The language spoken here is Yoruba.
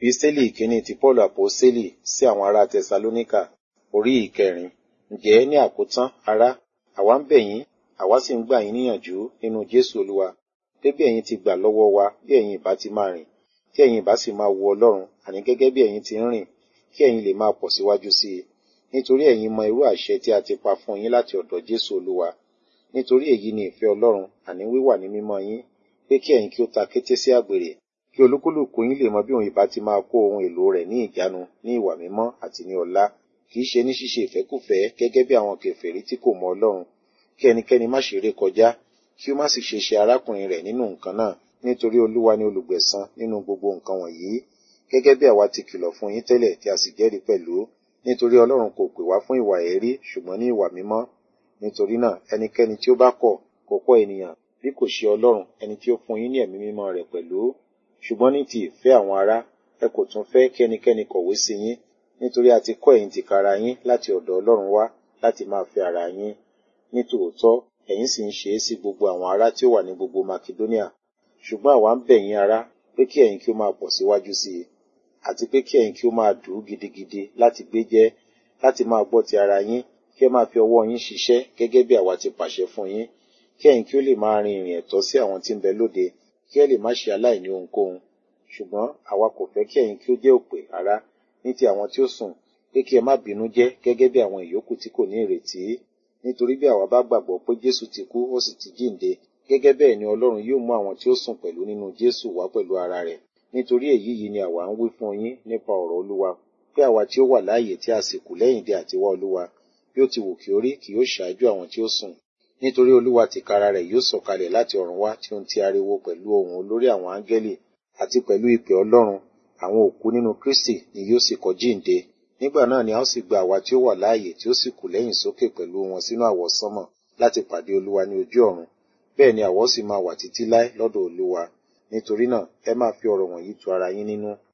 Episteli ìkíní ti Paulu Àpọ́sítélì sí àwọn ará Tẹsalóníkà orí ìkẹrin. Ǹjẹ́ ní àkótán, ará, àwa ń bẹ̀ yín, àwa sì ń gbà yín níyànjú nínú Jésù Olúwa, pé bí ẹ̀yin ti gbà lọ́wọ́ wa bí ẹ̀yin ìbá ti máa rìn, kí ẹ̀yin ìbá sì máa wu Ọlọ́run, àní gẹ́gẹ́ bí ẹ̀yin ti ń rìn, kí ẹ̀yin lè máa pọ̀ síwájú sí i. Nítorí ẹ̀yin mọ irú àṣẹ tí a ti pa fún yín láti ọ̀dọ̀ Jésù Olúwa. Nítorí èyí ni ìfẹ́ Ọlọ́run, àní wíwà ní mímọ́ yín, pé kí ẹ̀yin kí ó ta kété sí àgbèrè, kí olúkúlùkù yín lè mọ bí òun ìbá ti máa kó ohun èlò rẹ̀ ní ìjánu ní ìwà mímọ́ àti ní ọlá, kì í ṣe ní ṣíṣe ìfẹ́kúfẹ̀ẹ́ gẹ́gẹ́ bí àwọn kèfèrí tí kò mọ Ọlọ́run, kí ẹnikẹ́ni má ṣe ré kọjá, kí ó má sì ṣe ṣe arákùnrin rẹ̀ nínú nǹkan náà, nítorí Olúwa ni olùgbẹ̀san nínú gbogbo nǹkan wọ̀nyí, gẹ́gẹ́ bí àwa ti kìlọ̀ fún yín tẹ́lẹ̀ tí a sì jẹ́rìí pẹ̀lú, nítorí Ọlọ́run kò pè wá fún ìwà èérí ṣùgbọ́n ní ìwà mímọ́. Nítorí náà, ẹnikẹ́ni tí ó bá kọ̀, kò kọ̀ ènìyàn, bí kò ṣe Ọlọ́run, ẹni tí ó fún yín ní ẹ̀mí mímọ́ rẹ̀ pẹ̀lú. Ṣùgbọ́n ní ti ìfẹ́ àwọn ará, ẹ kò tún fẹ́ kí ẹnikẹ́ni kọ̀wé sí yín, nítorí a ti kọ́ ẹ̀yin tìkára yín láti ọ̀dọ̀ Ọlọ́run wá láti máa fẹ́ ara yín. Ní tòótọ́, ẹ̀yin sì ń ṣe é sí gbogbo àwọn ará tí ó wà ní gbogbo Makedonia. Ṣùgbọ́n àwa ń bẹ̀ yín ará, pé kí ẹ̀yin kí ó máa pọ̀ síwájú sí i, àti pé kí ẹ̀yin kí ó máa dùú gidigidi láti gbé jẹ́, láti máa gbọ́ ti ara yín, kí ẹ máa fi ọwọ́ yín ṣiṣẹ́ gẹ́gẹ́ bí àwa ti pàṣẹ fún yín, kí ẹ̀yin kí ó lè máa rin ìrìn ẹ̀tọ́ sí àwọn tí ń bẹ lóde, kí ẹ lè má ṣe aláìní ohunkóhun. Ṣùgbọ́n àwa kò fẹ́ kí ẹ̀yin kí ó jẹ́ òpè ará ní ti àwọn tí ó sùn, pé kí ẹ má bínú jẹ́ gẹ́gẹ́ bí àwọn ìyókù tí kò ní ìrètí. Nítorí bí àwa bá gbàgbọ́ pé Jésù ti kú ó sì ti jíǹde, gẹ́gẹ́ bẹ́ẹ̀ ni Ọlọ́run yóò mú àwọn tí ó sùn pẹ̀lú nínú Jésù wá pẹ̀lú ara rẹ̀. Nítorí èyí yìí ni àwa ń wí fún yín nípa ọ̀rọ̀ Olúwa, pé àwa tí ó wà láàyè tí a sì kù lẹ́yìn dé àtiwá Olúwa, bí ó ti wù kí ó rí kì yóò ṣáájú àwọn tí ó sùn. Nítorí Olúwa tìkára rẹ̀ yóò sọ̀kalẹ̀ láti ọ̀run wá tí ó ń ti ariwo pẹ̀lú ohùn olórí àwọn áńgẹ́lì àti pẹ̀lú ìpè Ọlọ́run, àwọn òkú nínú Kristi ni yóò sì kọ́ jíǹde. Nígbà náà ni a ó sì gba àwa tí ó wà láàyè tí ó sì kù lẹ́yìn sókè pẹ̀lú wọn sínú àwọsánmọ̀ láti pàdé Olúwa ní ojú ọ̀run. Bẹ́ẹ̀ ni àwa ó sì máa wà títí láé lọ́dọ̀ Olúwa. Nítorí náà, ẹ máa fi ọ̀rọ̀ wọ̀nyí tu ara yín nínú.